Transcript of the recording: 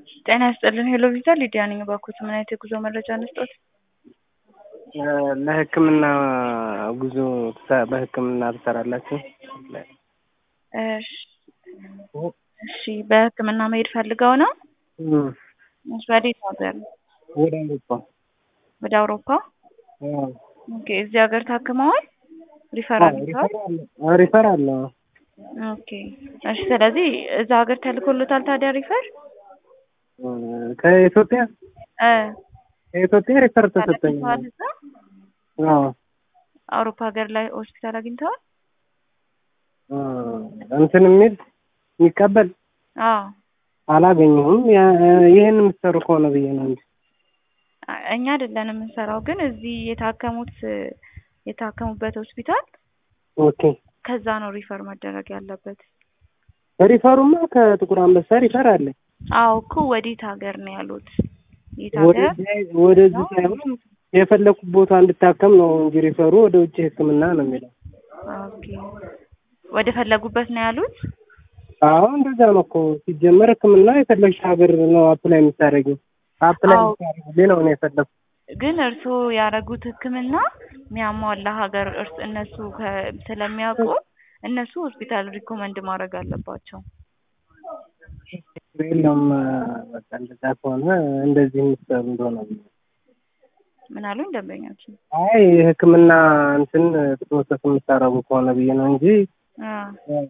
ጤና ይስጥልን ሄሎ ቪዛ ሊዲያ ነኝ። እባክዎት ምን አይነት የጉዞ መረጃ እንስጦት? ለሕክምና ጉዞ ትሰ- በሕክምና ትሰራላችሁ? እሺ እሺ፣ በሕክምና መሄድ ፈልገው ነው? እም፣ እሺ፣ ወዴት ሀገር? ወደ አውሮፓ። ወደ አውሮፓ? አዎ። ኦኬ፣ እዚህ ሀገር ታክመዋል? ሪፈር አግኝተዋል? አዎ፣ ሪፈር አለ። ኦኬ፣ እሺ። ስለዚህ እዛ ሀገር ተልኮሎታል ታዲያ ሪፈር? ከኢትዮጵያ እ ከኢትዮጵያ ሪፈር ተሰጠኝ። ተልኮዋል እዛ? አዎ። አውሮፓ ሀገር ላይ ሆስፒታል አግኝተዋል? እ እንትን የሚል የሚቀበል አዎ። አላገኘሁም። ያ- ይሄን የምትሰሩ ከሆነ ብዬ ነው እንጂ እኛ አይደለን የምንሰራው፣ ግን እዚህ የታከሙት የታከሙበት ሆስፒታል ኦኬ። ከዛ ነው ሪፈር መደረግ ያለበት። ሪፈሩማ ከጥቁር አንበሳ ሪፈር አለ። አዎ እኮ ወዴት ሀገር ነው ያሉት? የት ሀገር? ወደዚህ ወደዚህ ሳይሆን የፈለኩት ቦታ እንድታከም ነው እንጂ ሪፈሩ ወደ ውጭ ሕክምና ነው የሚለው። ኦኬ ወደ ፈለጉበት ነው ያሉት? አዎ እንደዛ ነው እኮ ሲጀመር ሕክምና የፈለግሽ ሀገር ነው አፕላይ የምታደርጊው። አፕላይ አዎ። የምታደርጊው ነው እኔ የፈለኩት። ግን እርስዎ ያደረጉት ሕክምና የሚያሟላ ሀገር እርስ እነሱ ከ- ስለሚያውቁ እነሱ ሆስፒታል ሪኮመንድ ማድረግ አለባቸው። የለም በቃ እንደዛ ከሆነ እንደዚህ የምትሰሩ እንደሆነ ብዬ ነው። ምን አሉኝ ደንበኛችን? አይ የሕክምና እንትን ፕሮሰስ የምታደርጉ ከሆነ ብዬ ነው እንጂ አ